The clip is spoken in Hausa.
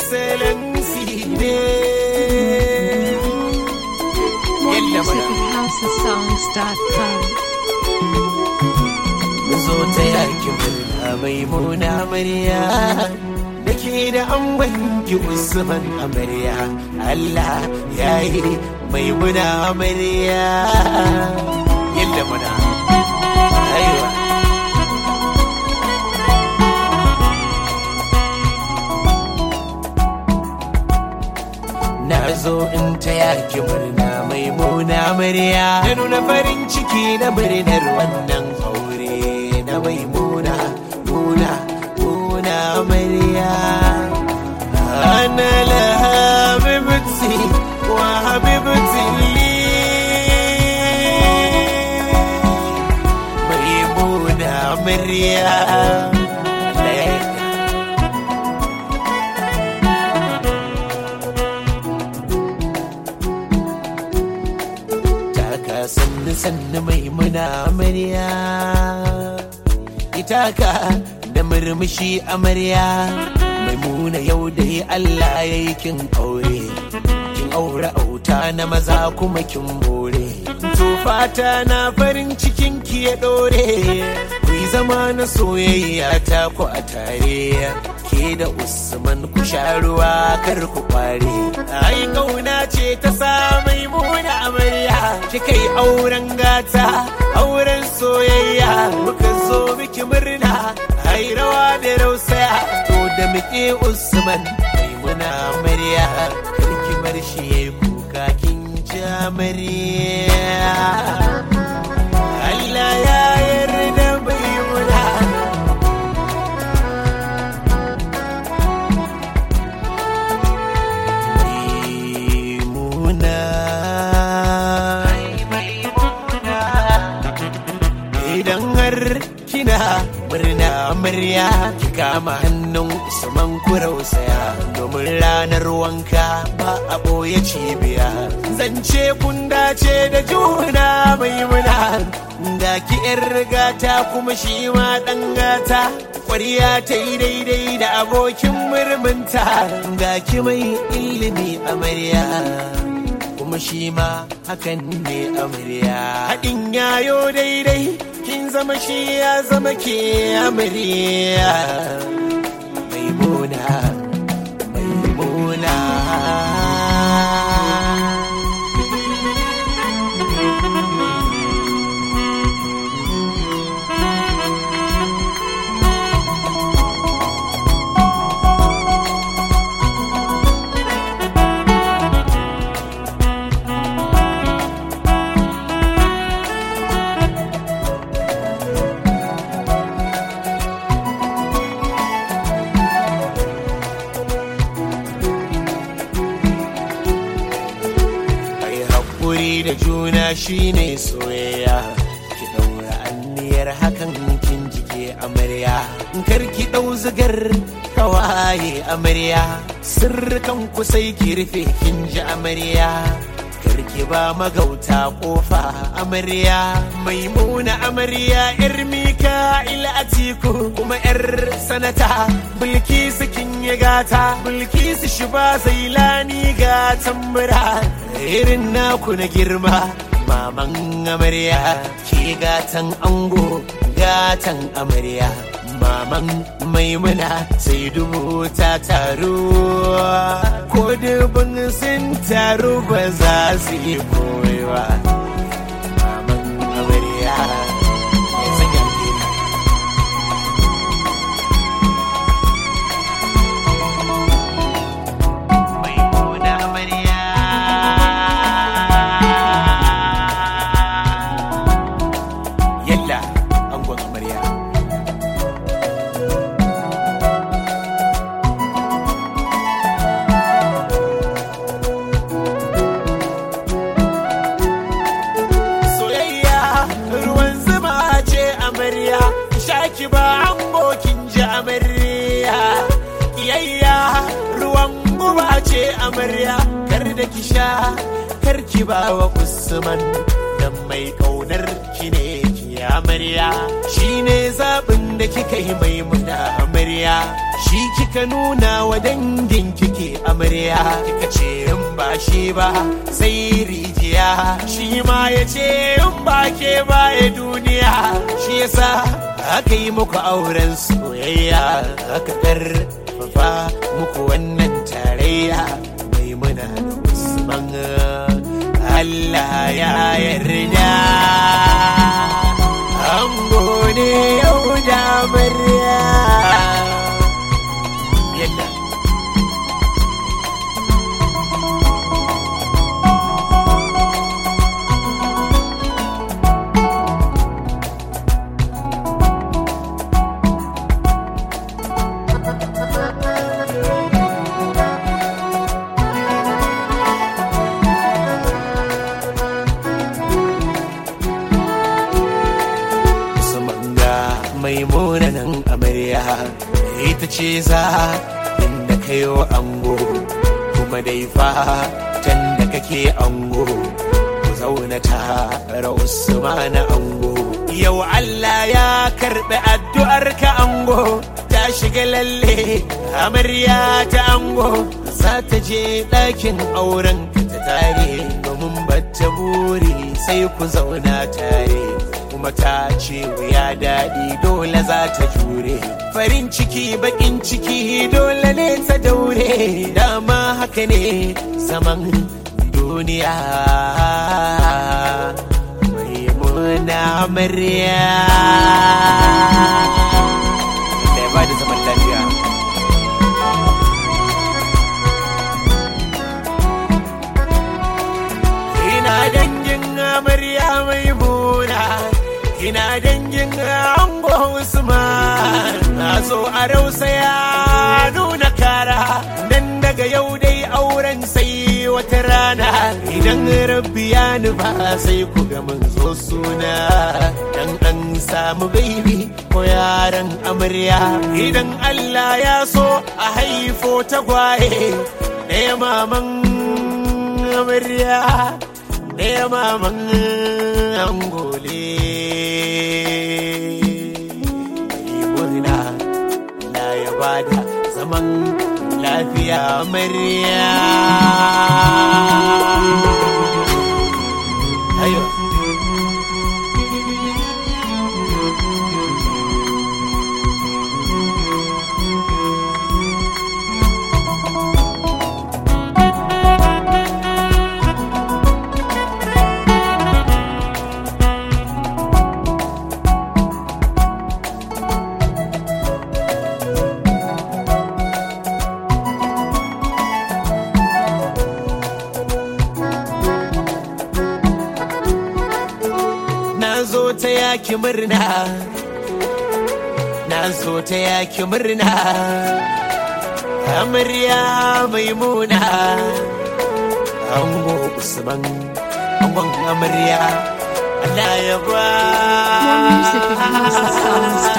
excellency ne yalla More music mana at housesongs.com. zo ta yaki murna mai muna amarya da ke da an wanki usman amarya Allah ya yi mai muna amarya yalla muna aiwa na zo in ta yaki murna mai muna amarya da nuna farin ciki na murnar wannan aure na mai muna muna muna amarya ana la habibti wa habibti li mai muna amarya Allah ya yarda. taka sannu sannu mai muna amarya ita ka da murmushi amarya mai muna yau da Allah ya yi kin aure kin aure auta na maza kuma kin bore to fata na farin cikin ki ya dore ku yi zama na soyayya ta ku a tare ke da usman ku sha ruwa kar ku kware ai kauna ce ta sa mai muna amarya kika yi auren gata auren soyayya muka zo miki murna ai rawa da rausaya to da muke usman mai muna amarya karki bar shi yayi kuka kin ji amarya Allah ya yarda bai muna Maimuna Idan har kina murna murya ki kama hannun Usman kurausaya domin ranar wanka ba a ɓoye cibiya zance kun dace da juna maimuna ga ki yar gata kuma shi ma ɗan gata ƙwarya ta yi daidai da abokin murmunta ga ki mai ilimi amarya kuma shi ma hakan ne amarya haɗin yayo daidai kin zama shi ya zama ke amarya maimuna maimuna Ai haƙuri da juna shine soyayya ki ɗaura anniyar hakan kin jike amarya kar ki ɗau zigar kawaye amarya sirrikan ku sai ki rufe kin ji amarya kar ki ba magauta kofa amarya maimuna amarya yar mika ila atiku kuma yar sanata bilkisu kin yi gata bilkisu shi ba zailani ga tambura irin naku na girma maman amarya ke gatan ango gatan amarya maman maimuna sai dubu ta taru ko dubin sun taru ba za su yi koyewa maman amarya ya sanya alheri. Maimuna amarya yalla angon amarya soyayya ruwan zuma ce amarya shaki ba kin ji amarya kiyayya ruwan guba ce amarya kar da ki sha kar ki ba wa usman dan mai kaunar ki ne ki amarya shine zaɓin da kika yi mai muna amarya shi kika kika nuna wa dangin kike amarya kika ce in ba shi ba sai rijiya shi ma ya ce in ba ke baya duniya shi yasa aka yi muku auren soyayya aka karfafa muku wannan tarayya mai muna da usman Allah ya yarda an gode yau da amarya yadda su manga mai munanan amarya ita ce za inda kayo ango kuma dai fatan da kake ango ku zauna tare usmana ango yau Allah ya karɓi addu'ar ka ango ta shiga lalle amarya ta ango za ta je ɗakin auren ka ta tare domin bata buri sai ku zauna tare kuma ta ce wuya daɗi dole za ta jure farin ciki baƙin ciki dole ne ta daure dama haka ne zaman duniya mai muna murya da ya ba da zaman lafiya ina dangin amarya mai muna ina dangin ango usman na so a rausaya nuna kara dan daga yau dai auren sai wata rana idan rabbi ya nufa sai ku ga mun zo suna dan an samu baby ko yaran amarya idan Allah ya so a haifo tagwaye ɗaya maman amarya ɗaya maman angole murna na ya bada zaman lafiya amarya ayo na zo ta yaki murna na zo ta yaki murna amarya maimuna ango usman angon amarya Allah ya ba More music at MasterSongs.com.